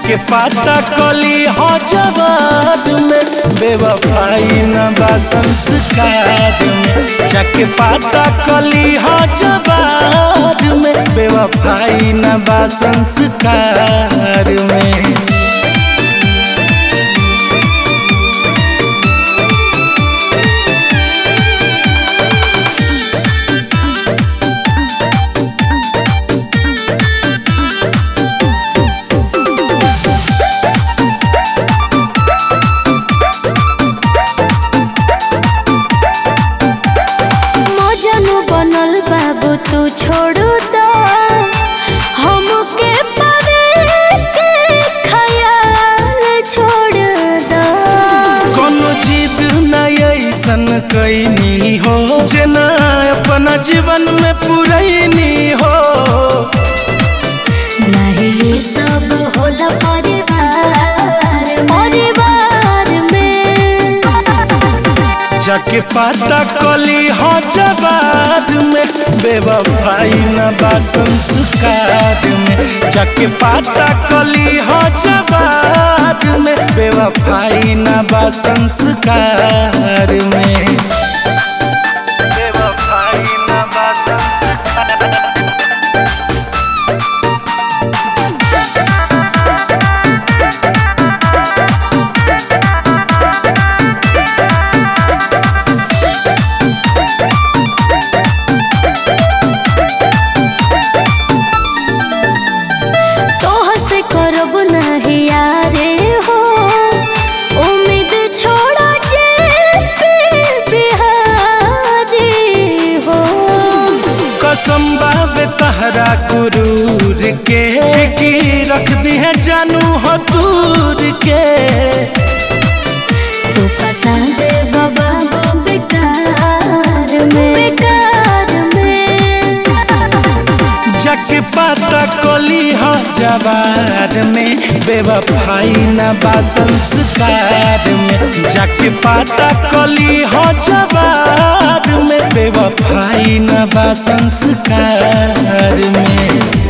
जाके पाता कली हो जवाब में बेवफाई न बा संस्कार में जाके पाता कली हो जवाब में बेवफाई न बा संस्कार में मजनू बनल बाबू तू छोड़ दो हमके पावे के ख्याल छोड़ दो कोनो जिद न ऐसन कैनी हो जेना अपना जीवन में पुरैनी हो नहीं ये सब होला परिवार परिवार में जाके पाता कली हो जवाब में बेवफाई न बा संस्कार में जाके पाता कली हो जवाब में बेवफाई न बा संस्कार में बेवफाई न बा संस्कार तोह से करब नहीं यारे हो उम्मीद छोड़ा जे पे बिहारी हो कसम बाबे तहरा गुरूर के की रख दी है जानू हो दूर के तू पसंद बाबा वो बेकार में बेकार में जाके पाता कोली हो जवार में बेवफाई न बा संस्कार में जाके पाता कोली हो जवार में बेवफाई न बा संस्कार में